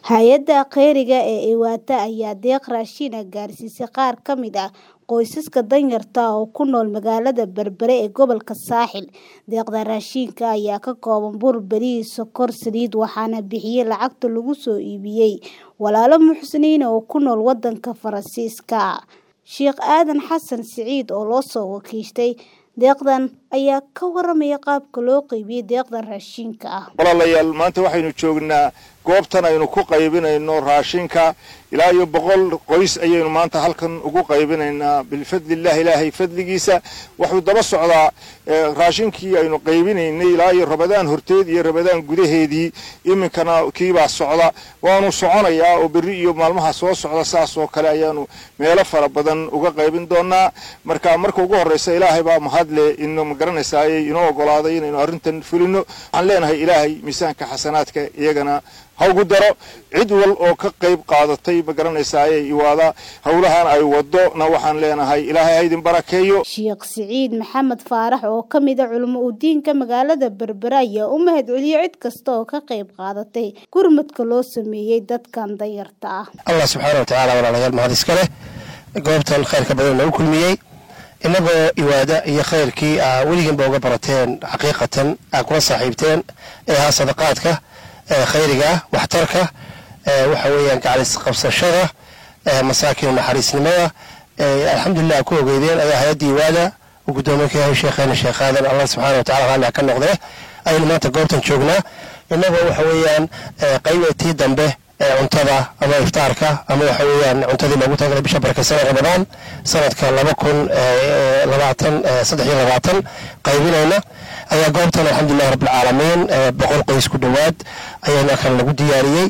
Hay'adda kheyriga ee Ewata ayaa deeq raashin ah gaarsiisay qaar ka mid ah qoysaska danyarta ah oo ku nool magaalada Berbera ee gobolka Saaxil. Deeqda raashinka ayaa ka kooban bur, bariis, sokor, saliid, waxaana bixiyay lacagta lagu soo iibiyay walaalo muxsiniin ah oo ku nool wadanka Faransiiska. Sheekh Aadan Xasan Siciid oo loo soo wakiishay deeqdan ayaa ka waramaya qaabka loo qaybiyay deeqdan raashinka ah. walaalayaal maanta waxaynu joognaa goobtan aynu ku qaybinayno raashinka ilaa iyo boqol qoys ayaynu maanta halkan ugu qaybinaynaa bilfadlillahi ilaahay fadligiisa wuxuu daba socdaa raashinkii aynu qaybinaynay ilaa iyo rabadaan horteed iyo rabadaan gudaheedii iminkana kiibaa socda waanu soconayaa oo berri iyo maalmaha soo socda saas oo kale ayaanu meelo fara badan uga qaybin doonaa marka marka ugu horreysa ilaahay baa mahadle ino magaranaysaayey inoo ogolaaday inaynu arrintan fulino waxaan leenahay ilaahay miisaanka xasanaadka iyagana ha ugu daro cid wal oo ka qayb qaadatay magaranaysaayey iwaada howlahan ay wadona waxaan leenahay ilaahay ha idin barakeeyo Sheekh Siciid Maxamed Faarax oo ka mid ah culimo u diinka magaalada Berbera ayaa u mahadceliyay cid kasta oo ka qayb qaadatay gurmadka loo sameeyay dadkan danyarta ah. allah subxaana watacaala walaalayaal mahad iska leh goobtan khayrka badan nagu kulmiyey innagoo iwaada iyo khayrkii aa weligiinba uga barateen xaqiiqatan aa kula saaxiibteen ee ahaa sadaqaadka khayriga waxtarka waxa weeyaan gacalis qabsashada masaakin naxariisnimada alxamdulilah ku ogeydeen ayaa hay-adda iwaada uu guddoomiye ka yahay sheekheena sheekh aadan allah subxaana watacala raalli ha ka noqdee ayaynu maanta goobtan joognaa innagoo waxa weeyaan qaybetii dambe ee cuntada ama iftaarka ama waxa weeyaan cuntadii loogu talagalay bisha barakeysan ramadaan sanadka laba kun labaatan saddex iyo labaatan qaybinayna ayaa goobtan alxamdulilahi rabbilcaalamiin boqol qoys ku dhowaad ayaana kan lagu diyaariyey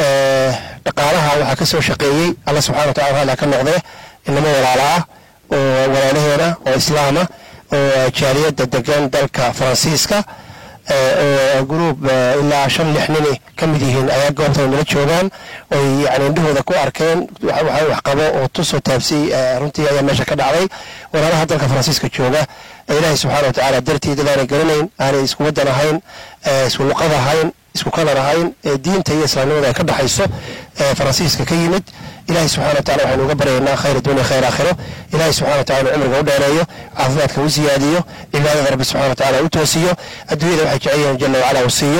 dhaqaalaha waxaa ka soo shaqeeyey alla subxana watacala raalli ha ka noqdee inamo walaala ah oo walaalaheena oo islaama oo jaaliyadda degan dalka faransiiska oo gruub ilaa shan lix nini ka mid yihiin ayaa goobtan nala joogaan oy yani indhahooda ku arkeen waxa wax qabo oo tusoo taabsay runtii ayaa meesha ka dhacday walaalaha dalka faransiiska jooga ilaahay subxaana watacaala dartii dad aanay garanayn aanay isku wadan ahayn isku luqad ahayn isku kalar ahayn diinta iyo islaamnimada ay ka dhexayso faransiiska ka yimid ilahay subxana watacala waxaynu uga baryaynaa khayr dunya khayr aakhiro ilahay subxana watacala cumriga u dheereeyo caafimaadka u siyaadiyo cibaadada rabbi subxana watacala u toosiyo adduunyada waxay jecel yihiin jala wacala uu siiyo